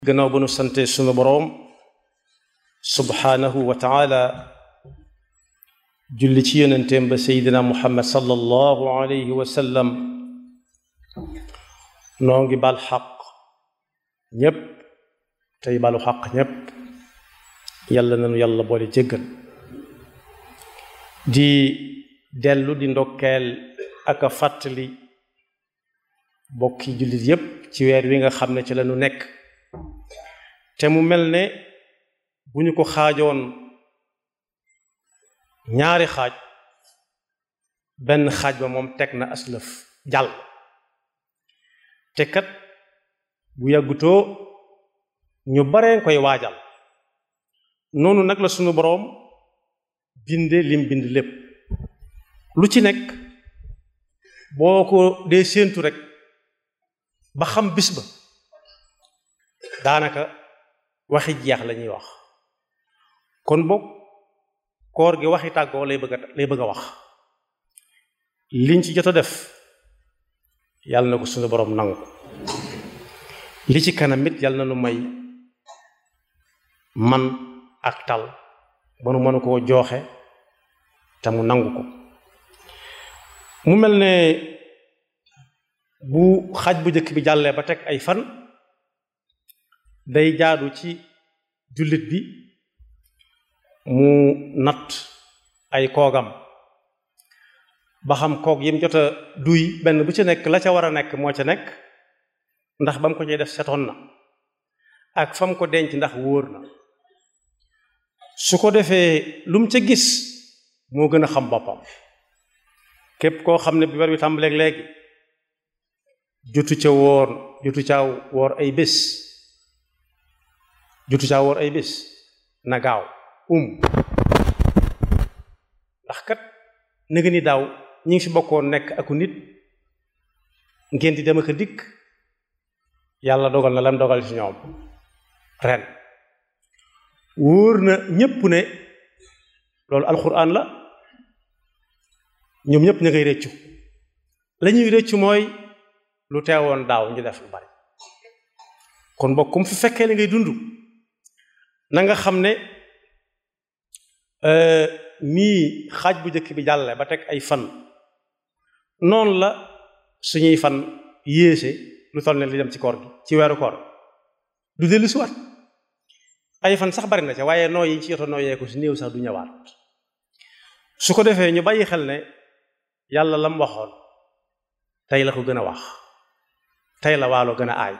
gannaaw ba nu sante sunu boroom subhaanahu wa taala julli ci yonenteem ba seydina muhammad sallallahu alayhi wa sallam noo ngi bal xaq ñépp tey balu xaq ñépp yàlla nanu yàlla boole jéggal di dellu di ndokkeel ak a fàttali bokki jullit yépp ci weer wi nga xam ne ci la nu nekk te mu mel ne bu ñu ko xaajoon ñaari xaaj benn xaaj ba moom teg na aslëf jàll te kat bu yàggutoo ñu baree koy waajal noonu nag la sunu boroom binde lim bind lépp lu ci nekk boo ko dee séentu rek ba xam bis ba daanaka waxi jeex la ñuy wax kon boog koor gi waxi tàggoo lay bëgg a lay bëgg a wax liñ ci jot a def yàlla na ko suñu boroom nangu li ci kanam it yàlla na nu may man ak tal ba nu mënu koo jooxe te mu nangu ko mu mel ne bu xaaj bu njëkk bi jàllee ba teg ay fan day jaadu ci jullit bi mu natt ay koogam ba xam koog yim jot a duy benn bu ci nekk la ca war a nekk moo ca nekk ndax ba mu ko cay def setoon na ak fa mu ko denc ndax wóor na su ko defee lu mu ca gis moo gën a xam boppam képp koo xam ne bi weer wi tàmbaleeg léegi jotu ca woor jotu caa woor ay bés jotu caa woor ay bés na gaaw um ndax kat nëga ni daaw ñi ngi fi bokkoon nekk aku nit ngeen di dem ak a dikk yàlla dogal na lam dogal ci ñoom ren wóor na ñépp ne loolu alxuraan la ñoom ñépp ña ngay réccu la ñuy réccu mooy lu teewoon daaw ñu def lu bari kon bokk comme fi fekkee li ngay dund na nga xam ne nii xaaj bu njëkk bi jàlle ba teg ay fan noonu la suñuy fan yéese lu toll ne li dem ci koor gi ci weeru koor du dellu si waat ay fan sax bari na ca waaye noo yi ci yoto nooyee ko si néew sax du ñëwaat su ko defee ñu bàyyi xel ne yàlla lam waxoon tey la ko gën a wax tey la waalo gën a aay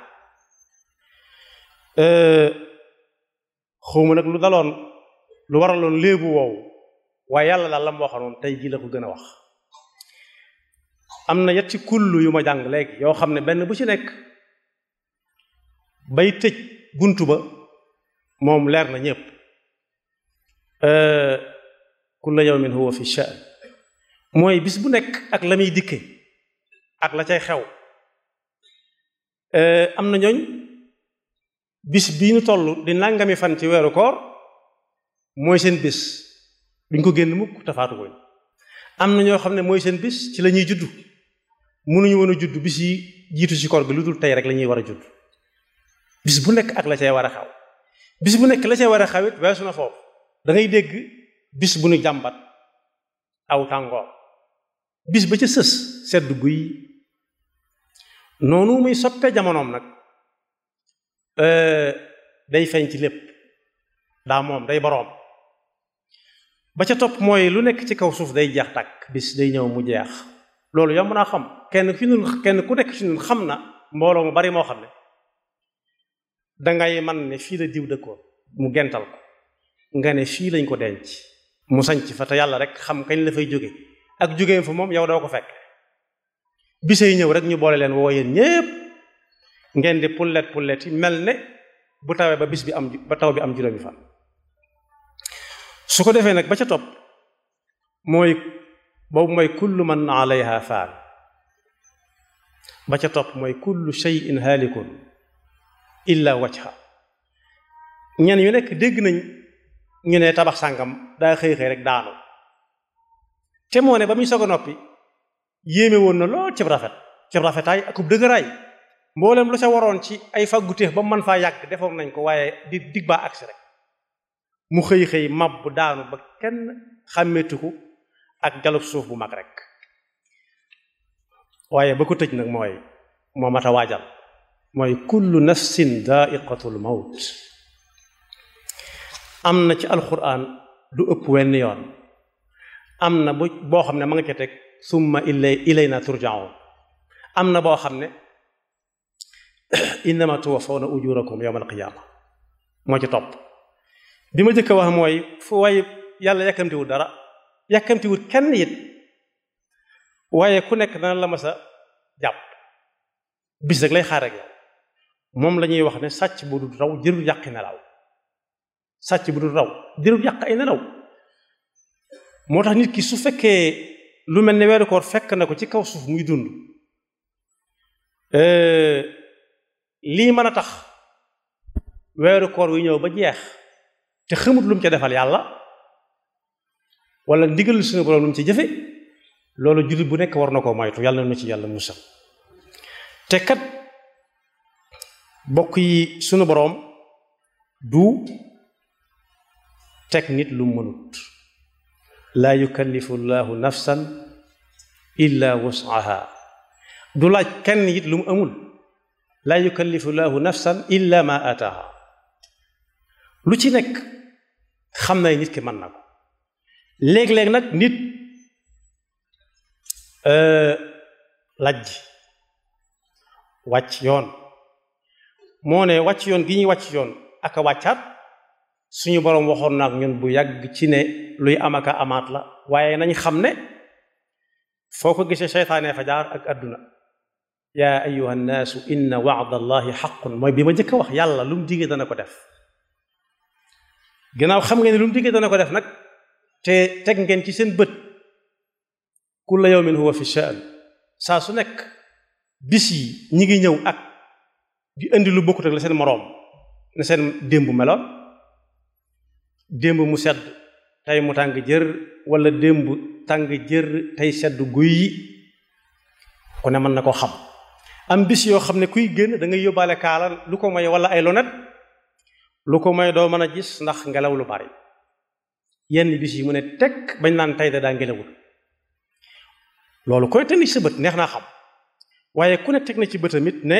xawma nag lu daloon lu waraloon léebu woowu waaye yàlla daal la mu waxoon tey jii la ko gën a wax am na yetti kullu yu ma jàng léegi yoo xam ne benn bu ci nekk bay tëj buntu ba moom leer na ñépp kulla yawmin huwa fi sha'n mooy bis bu nekk ak la muy dikke ak la cay xew am na ñooñ bis bii ñu toll di nangami fan ci weeru koor mooy seen bis duñ ko génn mukk tafaatu koñ am na ñoo xam ne mooy seen bis ci la ñuy juddu mënuñu woon a judd bis yi jiitu ci koor gi lu dul tey rek la ñuy war a judd bis bu nekk ak la cay war a xew bis bu nekk la cay war a xewit weesu na foofu da ngay dégg bis bu ñu jàmbat aw tàngoor bis ba ca sës sedd guy noonu muy soppee jamonoom nag day feeñ ci lépp daa moom day boroom ba ca topp mooy lu nekk ci kaw suuf day jeex tàkk bis day ñëw mu jeex loolu yomb naa xam kenn fi ñun kenn ku nekk ci ñun xam na mbooloo mu bari moo xam ne dangay man ne fii la diw dëkkoon mu gental ko nga ne fii lañ ko denc mu sañc fa te yàlla rek xam kañ la fay jóge ak jógeem fa moom yow doo ko fekk bisay ñëw rek ñu boole leen woo yéen ñépp ngeen di pullet pullet yi mel ne bu tawee ba bis bi am ba taw bi am juróomi fan su ko defee nag ba ca topp mooy boobu mooy kullu man alayha faan ba ca topp mooy kullu shay'in haalikun illa wajha ñen yu nekk dégg nañ ñu ne tabax sàngam daa xëy xëy rek daanu te moo ne ba muy soog a noppi yéeme woon na lool cib rafet cib rafetaay akub dëgëraay mboolem lu ca waroon ci ay fagguteef ba mën faa yàgg defoon nañ ko waaye di dig baa agsi rek mu xëy xëy mab daanu ba kenn xàmmeetiku ak jalub suuf bu mag rek waaye ba ko tëj nag mooy moo mat a waajal mooy kullu nafsin daa'iqatul mawt am na ci alquran du ëpp wenn yoon am na bu boo xam ne ma nga ca teg summa ilay ilayna turja'un am na boo xam ne innama tuwaffawna ujurakum yawma alqiyama moo ci topp bi ma jëkk a wax mooy fu waaye yàlla yàkkamtiwul dara yàkkamtiwul kenn it waaye ku nekk dana la mas a jàpp bis rek lay xaar ak yow moom la ñuy wax ne sàcc bu dul raw jërul yàqi nelaw sàcc bu dul raw jërul yàq ay nelaw moo tax nit ki su fekkee lu mel ne weeru koor fekk na ko ci kaw suuf muy dund lii mën a tax weeru koor wi ñëw ba jeex te xamut lu mu ca defal yàlla wala ndigal suñu borom lu mu ci jëfe loolu jullit bu nekk war na koo moytu yàlla na ci yàlla musal te kat bokk yi sunu boroom du teg nit lu mënut laa yukallifu llahu nafsan illa wus'aha du laaj kenn it lu mu amul laa yukallifu llahu nafsan illa ma ataaha lu ci nekk xam na nit ki mën na ko léeg-léeg nag nit lajj wàcc yoon moo ne wàcc yoon gi ñuy wàcc yoon ak a wàccaat suñu boroom waxoon na ak ñun bu yàgg ci ne luy am ak a amaat la waaye nañ xam ne foo ko gisee seytaane fa jaar ak adduna yaa ayuha nnaasu inna wa'da allahi xaqun mooy bi ma njëkk a wax yàlla lu mu digee dana ko def ginnaaw xam ngeen ne lu mu digee dana ko def nag te teg ngeen ci seen bët kulla yawmin huwa fi sha'n saa su nekk bis yi ñi ngi ñëw ak di indi lu bokkut ak la seen moroom ne seen démb meloon démb mu sedd tey mu tàng jër wala démb tàng jër tey sedd guy yi ku ne mën na ko xam am bis yoo xam ne kuy génn da ngay yóbbaale kaala lu ko may wala ay lonet lu ko may doo mën a gis ndax ngelaw lu bari yenn bis yi mu ne tekk bañ naan tey da daa ngelawul loolu koy teg ci sa bët neex naa xam waaye ku ne teg na ci bëtamit ne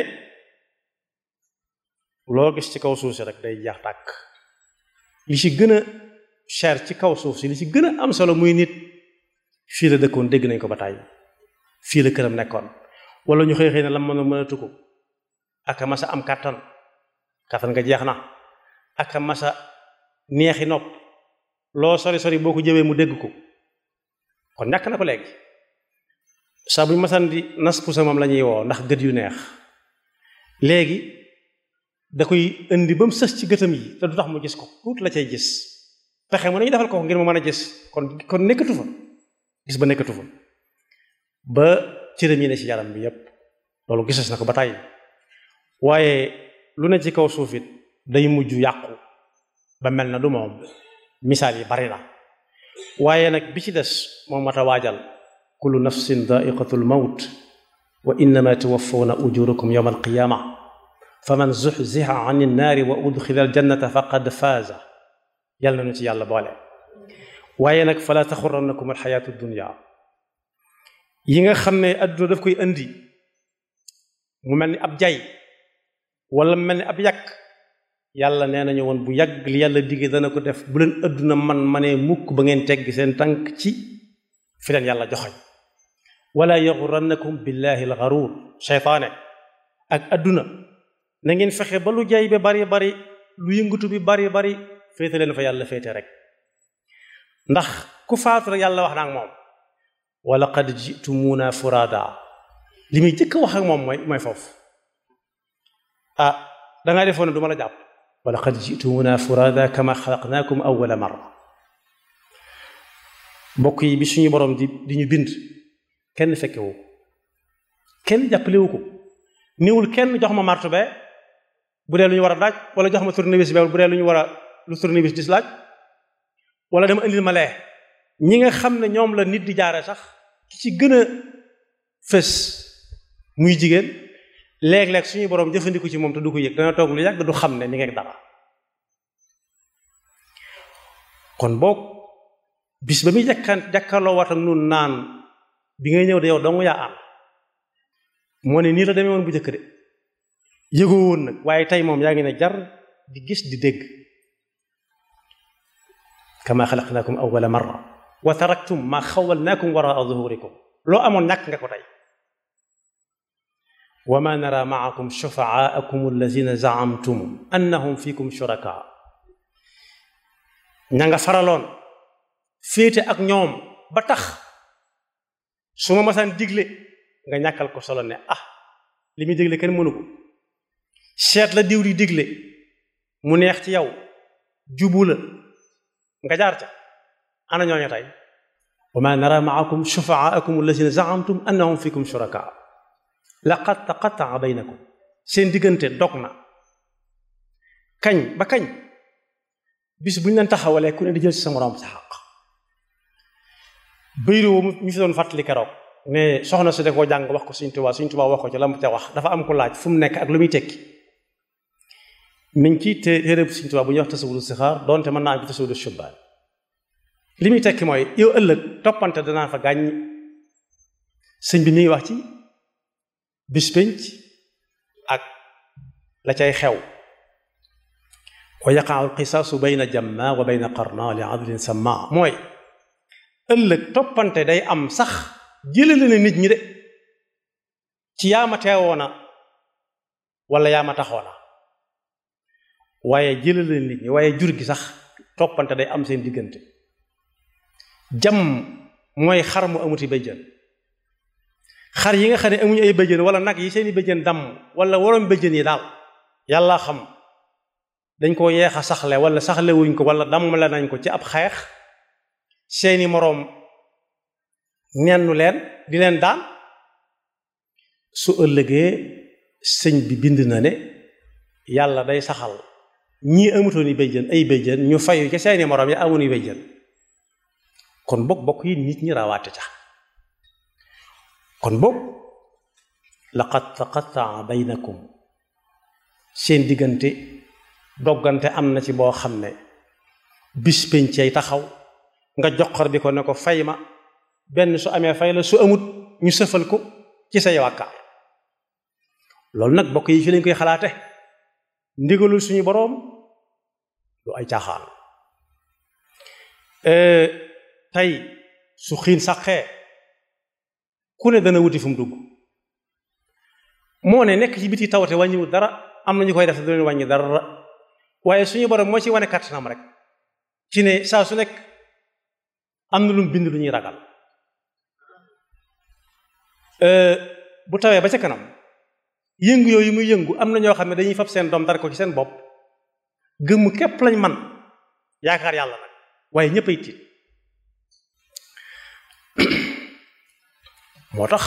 loo gis ci kaw suuf si rek day jeex tàkk li ci gën a cher ci kaw suuf si li ci gën a am solo muy nit fii la dëkkoon dégg nañ ko ba tàyyi fii la këram nekkoon wala ñu xëy xëy na la mën a mënatu ko aka masa am kàttan kàttan nga jeex na aka masa neexi nopp loo sori sori boo ko jëwee mu dégg ko kon ñàkk na ko léegi saa bu ñu masan di nas pusa moom la ñuy woo ndax gët yu neex léegi da koy indi ba mu sës ci gëtam yi te du tax mu gis ko tuuti la cay gis pexe mu nañu defal ko ngir mu mën a gis kon kon nekkatu fa gis ba nekkatu fa ba cëram yi ne ci yaram bi yépp loolu gises na ko ba tàyyi waaye lu ne ci kaw suuf it day mujj yàqu ba mel na du moom misaal yi bari na waaye nag bi ci des moom mat a waajal kullu nafsin daiqatul mawt wa innama tuwaffawna ujurakum yawma alqiyama faman zuxzixa an innaari wa udxila aljannata faqad faaza yal na ñu ci yàlla boole waaye nag fala taxurannakum alxayaatu dunya yi nga xam ne adduna daf koy indi mu mel ni ab jay wala mel ni ab yàq yàlla nee nañu woon bu yàgg li yàlla digge dana ko def bu leen adduna man manee mukk ba ngeen tegg seen tànk ci fi leen yàlla joxoñ wala yaxurannakum billahi alxaruur seytaane ak adduna na ngeen fexe ba lu jay bi bari bari lu yëngatu bi bari bari féete leen fa yàlla féete rek ndax ku faatu rek yàlla wax na ak moom wa laqad jitumuuna furada li muy jëkk wax ak moom mooy mooy foofu ah dangaa defoon ne du ma la jàpp wa laqad jitumuuna furada kama xalaqnaakum awwala marra mbokk yi bi suñu borom di di ñu bind kenn fekkewu ko kenn jàppalewu ko niwul kenn jox ma martu be bu dee lu ñu war a daaj wala jox ma tournevis be bu dee lu ñu war a lu tournevis dis laaj wala dama indil ma lee ñi nga xam ne ñoom la nit di jaare sax ki ci gën a fës muy jigéen léeg-léeg suñu borom jëfandiku ci moom te du ko yëg dana toog lu yàgg du xam ne mi ngi dara kon boog bis ba muy jàkkaan jàkkaarloo waat ak nun naan bi ngay ñëw de yow dong yaa am moo ne nii la demee woon bu njëkk de yëgoo woon nag waaye tey moom yaa ngi ne jar di gis di dégg kama xalaqnaakum awwala marra wa taraktum ma xawalnaakum waraa zuhurikum loo amoon ñàkk nga ko tey wa ma nara maakum shufaaakum allazina zaamtum annahum fikum shuraka ña nga faraloon féete ak ñoom ba tax su ma masaan digle nga ñàkkal ko solo ne ah li muy digle kenn mënu ko seet la diw di digle mu neex ci yow jubu la nga jaar ca ana ñooñu tey wa ma nara maakum shufaaakum allazina zaamtum annahum fikum shuraka laqad taqataa baynakum seen diggante dog na kañ ba kañ bis bu ñu leen taxawalee ku ne di jël ci sa moroom sa xaq bayru ñu fi doon fàttali keroog ne soxna su de koo jàng wax ko Sëriñ Tuubaa Sëriñ Tuubaa wax ko ci la mu te wax dafa am ko laaj fu mu nekk ak lu muy tekki mi ngi ci téere Sëriñ Tuubaa bu ñuy wax tasawudu sixaar doonte mën naa am ci tasawudu shubbaan li muy tekki mooy yow ëllëg toppante danaa fa gàññ sëñ bi mi ngi wax ci bis pénc ak la cay xew wa yaqaau alqisaasu bayna jamma wa bayna qarna li adlin samma mooy ëllëg toppante day am sax jëlale na nit ñi de ci yaama teewoona wala yaama taxoona waaye jëlale na nit ñi waaye jur gi sax toppante day am seen diggante jam mooy xar mu amuti béjjën xar yi nga xam ne amuñu ay béjjën wala nag yi seeni béjjën damm wala waroom béjjën yi daal yàlla xam dañ ko yeex a saxle wala saxle wuñ ko wala dammale nañ ko ci ab xeex seeni moroom nennu leen di leen daan su ëllëgee sëñ bi bind na ne yàlla day saxal ñii amutoon yi béjjën ay béjjën ñu fayu ca seeni moroom yi amuñu béjjën kon bokk bokk yi nit ñi rawaate ca kon bokk laqad taqataa baynakum seen diggante doggante am na ci boo xam ne bis pencey taxaw nga joxar bi ko ne ko fay ma benn su amee fay la su amut ñu sëfal ko ci say wàkkaar loolu nag bokk yi fi lañ koy xalaate ndigalul suñu boroom lu ay caaxaan tey su xiin saqee ku ne dana wuti fu mu dugg moo ne nekk ci biti tawate wàññiwul dara am na ñu koy def du leen wàññi dara waaye suñu borom moo ci wane kàttanam rek ci ne saa su nekk am na lu mu bind lu ñuy ragal bu tawee ba ca kanam yëngu yooyu muy yëngu am na ñoo xam ne dañuy fab seen doom dar ko ci seen bopp gëmm képp lañ man yaakaar yàlla nag waaye ñëpp ay tiit moo tax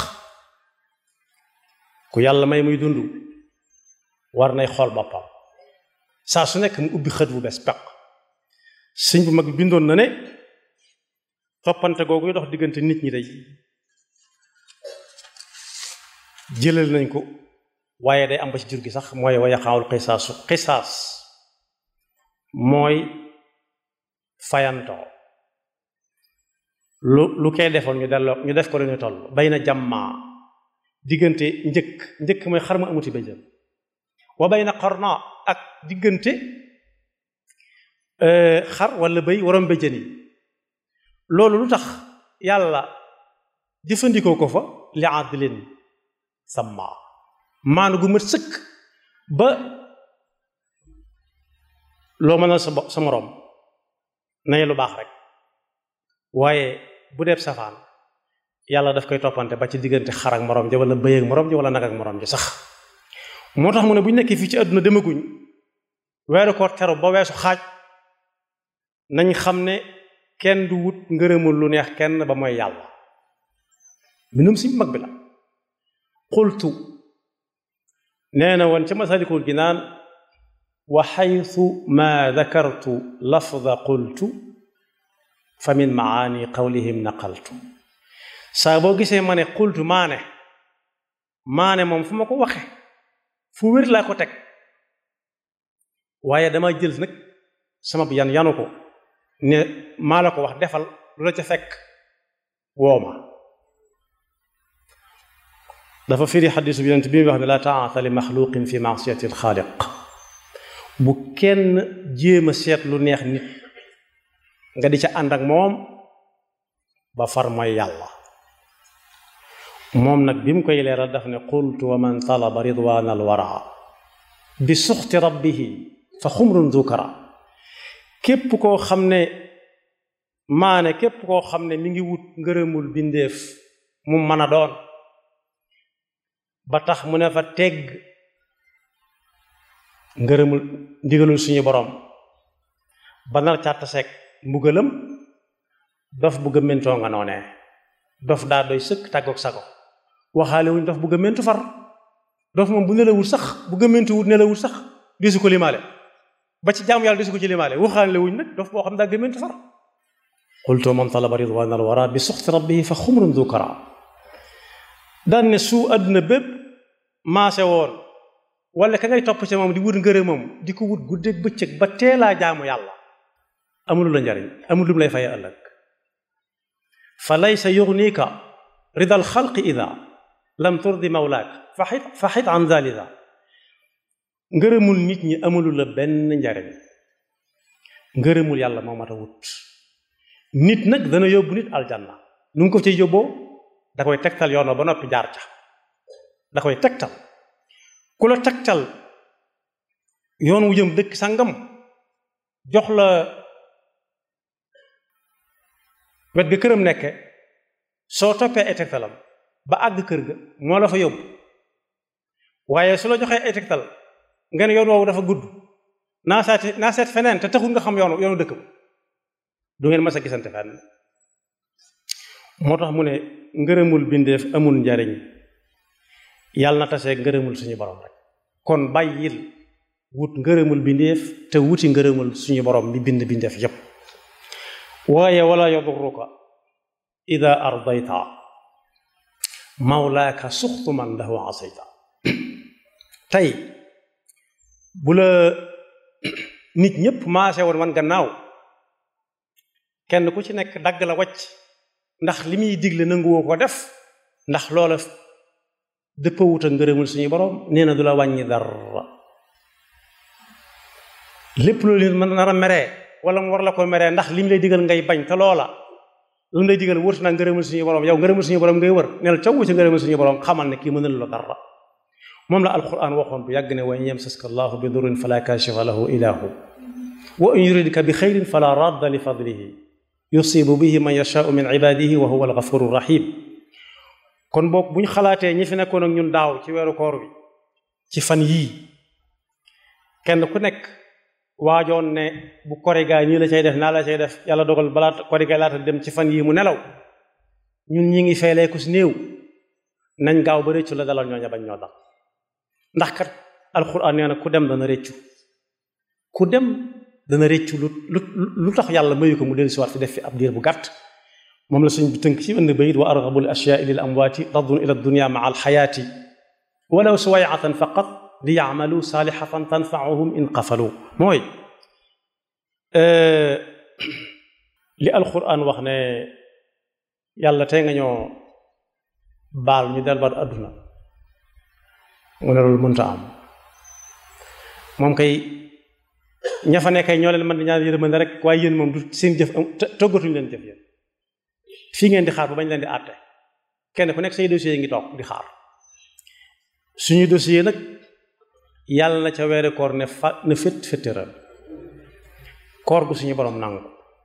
ku yàlla may muy dund war nay xool boppam saa su nekk mu ubbi xët bu bees peq sëñ bu mag bi bindoon na ne toppante googu dox diggante nit ñi day jëlal nañ ko waaye day am ba ci jur gi sax mooy wa yaqaawul xisaasu xisaas mooy fayantoo lu lu koy defoon ñu delloo ñu def ko lu ñu toll bay na jàmmaa diggante njëkk njëkk mooy xar ma amuti béjjën wa bay na xorna ak diggante xar wala béy waroom béjjën yi loolu lu tax yàlla jëfandikoo ko fa li adlin samma maanu gu mat sëkk ba loo mënal sa sa moroom nañu lu baax rek waaye bu dee safaan yàlla daf koy toppante ba ci diggante xar ak moroom ji wala bëy ak moroom ji wala nag ak moroom ji sax moo tax mu ne bu ñu nekkee fii ci àdduna demaguñ weeru koor teru ba weesu xaaj nañ xam ne kenn du wut ngërëmul lu neex kenn ba mooy yàlla minum si mag bi la qultu nee na woon ca masalikul jinaan wa xaytu ma dakartu lafda qultu fa min maani qawlihim naqaltu saa boo gisee ma ne qultu maane maane moom fu ma ko waxe fu wér laa ko teg waaye dama jël nag sama yan yanu ko ne maa la ko wax defal lu la ca fekk wooma dafa firi xadisu bi yonent bi muy wax ne la taata li maxluqin fi maasiyati alxaaliq bu kenn jéem a seet lu neex nit nga di ca ànd ak moom ba far mooy yàlla moom nag bi mu koy leeral daf ne qultu wa man talaba ridwan alwara bi suxti rabbihi fa xumrun dukara képp koo xam ne maane képp koo xam ne mi ngi wut ngërëmul bindeef mu mën a doon ba tax mu ne fa tegg ngërëmul ndigalul suñu borom ba nar càtt seeg mbugalam dof bu gëmmentoo nga noonee dof daa doy sëkk tàggoog sago waxaale wuñ dof bu gëmmentu far dof moom bu nelawul sax bu gëmmentu wut nelawul sax disu ko limaale ba ci jaamu yàlla disu ko ci limaale waxaale wuñ nag dof boo xam daa gëmmentu far qultu man talaba ridwan al wara bi suxti rabbihi fa xumrun du kara daan ne su àdduna bépp maase woon wala ka ngay topp ci moom di wut ngërëmam di ko wut guddeeg bëccëg ba teelaa jaamu yàlla amul la njariñ amul lu mu lay faye ëllëg fa laysa yugnika rida alxalqi ida lam turdi mawlaak faxit faxit an dalida ngërëmul nit ñi amulu la benn njariñ ngërëmul yàlla moo mat a wut nit nag dana yóbbu nit aljanna nu ngi ko ci yóbboo da koy tegtal yoon ba noppi jaar ca da koy tegtal ku la tegtal yoon wu jëm dëkk sangam jox la wet ga këram nekke soo toppee ay tegtalam ba àgg kër ga moo la fa yóbbu waaye su la joxee ay tegtal nga ne yoon woowu dafa gudd naa seet naa seet feneen te taxul nga xam yoonu yoonu dëkk ba du ngeen mas a gisante fenn moo tax mu ne ngërëmul bindeef amul njariñ yàlla na tasee ngërëmul suñu borom rek kon bàyyil wut ngërëmul bindeef te wuti ngërëmul suñu borom mi bind bindeef yépp waaye wala yadurruka ida ardayta mawlaaka suxtu man lahu asayta tey bu la nit ñépp maase woon man gannaaw kenn ku ci nekk dagg la wacc ndax li muy digle nanguwoo ko def ndax loola dëppawut ak ngërëmul suñu borom nee na du la wàññi dara lépp loolu nit mën nar a meree wala mu war la ko meree ndax li mu lay digal ngay bañ te loola lu mu lay digal wërtu naa ngërëmul suñu borom yow ngërëmul suñu borom ngay wër neel caw ci ngërëmul suñu borom xamal ne kii mënal la dara moom la alquran waxoon bu yàgg ne wa in yamsaska allahu bi durrin fala kashifa lahu illa hu wa in yuridka bi xayrin fala radda li fadlihi yusibu bihi man yashaau min ibadihi wa huwa alghafuru rahim kon boog bu ñu xalaatee ñi fi nekkoon ak ñun daaw ci weeru koor bi ci fan yii kenn ku nekk waajoon ne bu korigaa ñii la cay def naa la cay def yàlla dogal balaa korigaa laata dem ci fan yii mu nelaw ñun ñi ngi feelee ku si néew nañ gaaw ba réccu la dalal ñooña bañ ñoo dal ndax kat alxuraan nee na ku dem dana réccu ku dem dana réccu lu lu lu tax yàlla mayu ko mu dellu si waat fi def fi ab diir bu gàtt moom la suñ bi tënk ci ënd bayit wa argabu l ashyaai lil amwaati raddun ila dunya maa alxayaati walaw suwayatan faqat li yacmalu saalihatan tanfauhum in qafalu mooy li alquran wax ne yàlla tey nga ñoo baal ñu delluwaat adduna mu ne loolu mënta am moom kay ña fa nekkay ñoo leen mën di ñaan yërmande rek waaye yéen moom du seen jëf toggatuñu leen jëf yéen fii ngeen di xaar ba bañ leen di àtte kenn ku nekk say dossier yi ngi toog di xaar suñu dossier nag yàlla na ca weere koor ne fa ne fét féttéral koor gu suñu borom nangu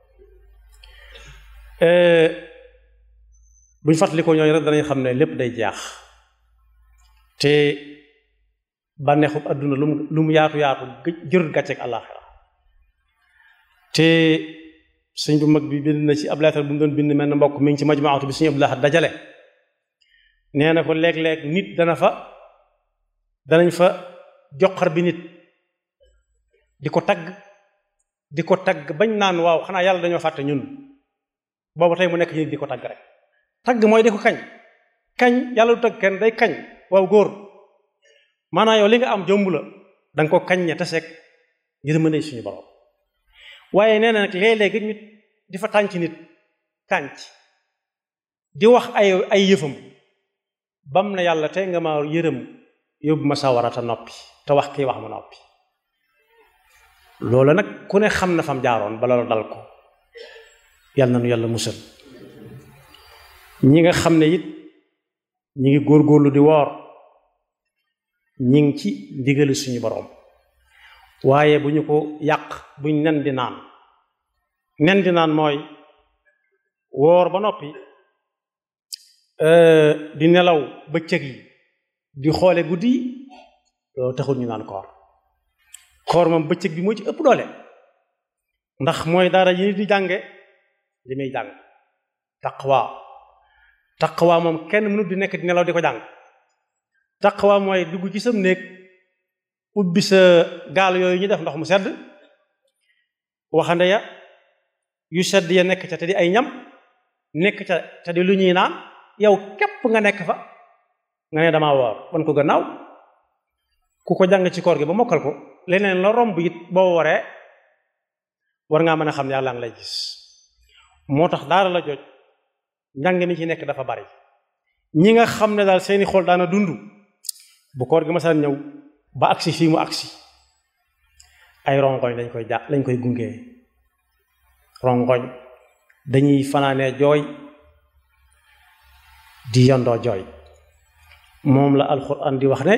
buñ fàttalikoo ñooñu rek danañ xam ne lépp day jaax te bànneexub àdduna lu mu lu mu yaatu yaatu jërut gàcceeg àllaaxira te sëñ bu mag bi bind na ci ab leetar bu mu doon bind mel na mbokk mi ngi ci majmuatu bi suñu Abdullah dajale nee na ko léeg-léeg nit dana fa danañ fa joxar bi nit di ko tagg di ko tagg bañ naan waaw xanaa yàlla dañoo fàtte ñun boobu tey mu nekk nit di ko tagg rek tagg mooy di ko kañ kañ yàlla du tagg kenn day kañ waaw góor maanaam yow li nga am jomb la da nga ko kañ ña taseeg yërmande suñu borom waaye nee na nag léeg-léeg nit di fa tànc nit tànc di wax ay ay yëfam bam na yàlla te nga ma yërëm yóbbu ma sawara te noppi te wax kii wax ma noppi loolu nag ku ne xam na fam jaaroon ba loolu dal ko yàlla na nu yàlla musal ñi nga xam ne it ñi ngi góorgóorlu di woor ñi ngi ci ndigali suñu borom waaye bu ñu ko yàq buñ nen di naan nen di naan mooy woor ba noppi di nelaw bëccëg yi di xoole guddi yi loolu taxul ñu naan koor koor moom bëccëg bi moo ci ëpp doole ndax mooy dara yi di jànge li muy jàng taqwa taqwa moom kenn mënut di nekk di nelaw di ko jàng taqwa mooy dugg ci sam néeg ubbi sa gaal yooyu ñu def ndox mu sedd waxande ya yu sedd ya nekk ca te di ay ñam nekk ca te di lu ñuy naan yow képp nga nekk fa nga ne damaa woor wan ko gannaaw ku ko jàng ci koor gi ba mokkal ko leneen la romb it boo waree war ngaa mën a xam ne yàlla ngi lay gis moo tax daara la joj njàng mi ci nekk dafa bari ñi nga xam ne daal seeni xol daana dund bu koor gi masaan ñëw ba agsi fii mu agsi ay rongoñ lañ koy ja lañ koy gungee rongoñ dañuy fanaanee jooy di yondoo jooy moom la alquran di wax ne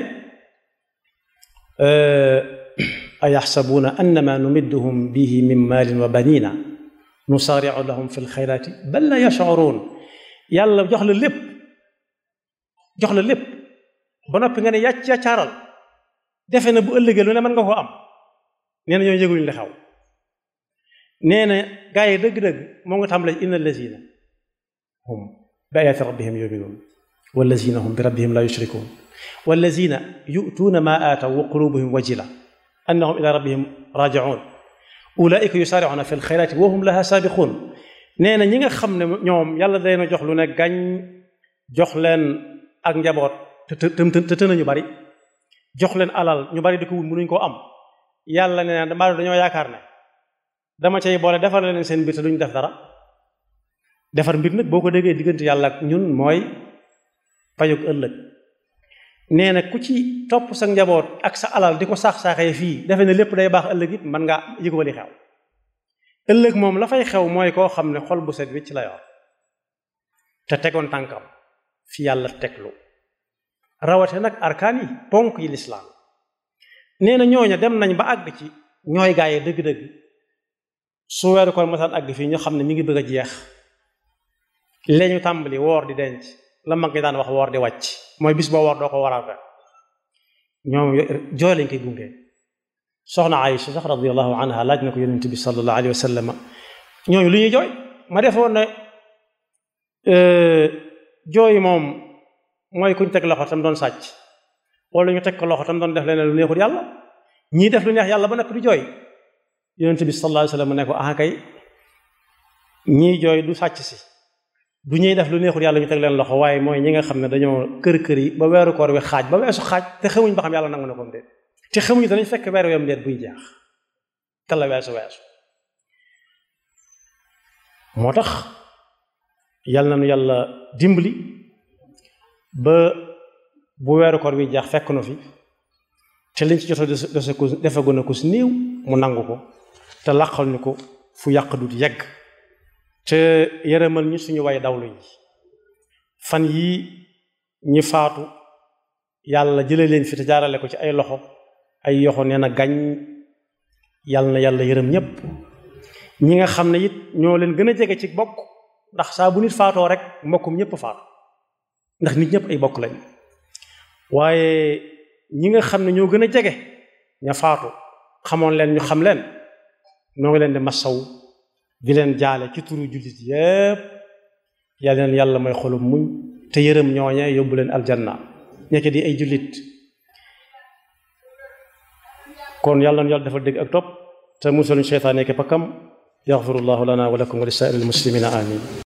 ayaxsabuuna annama numidduhum bihi min maalin wa banina nusaaricu lahum fi lxayraati bal la yashcuruun yàlla jox la lépp jox la lépp ba noppi nga ne yàcc yàccaaral defe na bu ëllëgee lu ne mën nga koo am nee na ñoo yëguñu li xaw nee na gaa yi dëgg-dëgg moo nga tàmbalee inna allazina hum bi ayaati rabbihim yuminuun wallazina hum bi rabbihim la yushrikuun wallazina yu'tuuna ma aataw wa qulubuhum wajila annahum ila rabbihim raji'un ulaika yusaari'una fi lxayraati wa hum laha saabiquun nee na ñi nga xam ne ñoom yàlla day na jox lu ne gañ jox leen ak njaboot te te te te nañu bari jox leen alal ñu bari di ko wut mënuñ koo am yàlla nee na dama dañoo yaakaar ne dama cay boole defar leen seen mbir te duñ def dara defar mbir nag boo ko déggee diggante yàlla ak ñun mooy payug ëllëg nee na ku ci topp sa njaboot ak sa alal di ko saax-saaxee fii defe ne lépp day baax ëllëg it mën ngaa yëgoo li xew ëllëg moom la fay xew mooy koo xam ne xol bu set wicc la yor te tegoon tànkam fi yàlla teglu rawate nag arkaan yi ponk yi lislaam nee na ñooña dem nañ ba àgg ci ñooy gaaye dëgg-dëgg su weeru koor masaan àgg fii ñu xam ne mi ngi bëgg a jeex leñu tàmbali woor di denc la mag ñi daan wax woor di wàcc mooy bis boo woor doo ko waral rek ñoom jooy lañ koy gunge soxna Aïcha sax radiyallahu anha laaj na ko yonent bi sallallahu alayhi wa sallam ñooñu lu ñuy jooy ma defoon ne jooy moom mooy kuñ teg loxo tam doon sàcc wala ñu teg ko loxo tam doon def leneen lu neexul yàlla ñii def lu neex yàlla ba noppi di jooy yonent bi sallallahu alayhi wa sallam ne ko ah kay ñii jooy du sàcc si du ñuy def lu neexul yàlla ñu teg leen loxo waaye mooy ñi nga xam ne dañoo kër kër yi ba weeru koor wi xaaj ba weesu xaaj te xamuñ ba xam yàlla nangu na ko déet te xamuñu danañ fekk weer weem déet buy jeex te la weesu weesu moo tax yàlla na nu yàlla dimbali ba bu weeru koor wi jeex fekk nu fi te liñ ci jot a dese ko defegu na ko si néew mu nangu ko te làqal ñu ko fu yàq dut yegg te yërëmal ñu suñu way dawlu yi fan yii ñi faatu yàlla jële leen fi te jaarale ko ci ay loxo ay yoxo nee na gañ yàlla na yàlla yërëm ñépp ñi nga xam ne it ñoo leen gën a jege ci bokk ndax saa bu nit faatoo rek mbokkum ñépp faatu ndax nit ñépp ay bokk lañ waaye ñi nga xam ne ñoo gën a jege ña faatu xamoon leen ñu xam leen ñoo ngi leen di masaw di leen jaale ci turu jullit yépp yàlla leen yàlla may xolum muñ te yërëm ñooñe yóbbu leen aljanna ñekk di ay jullit kon yàlla na yàlla dafa dégg ak topp te musaluñ seytaane ki pakkam yaxfirullahu lana wa lakum wa li saa'iril muslimina amin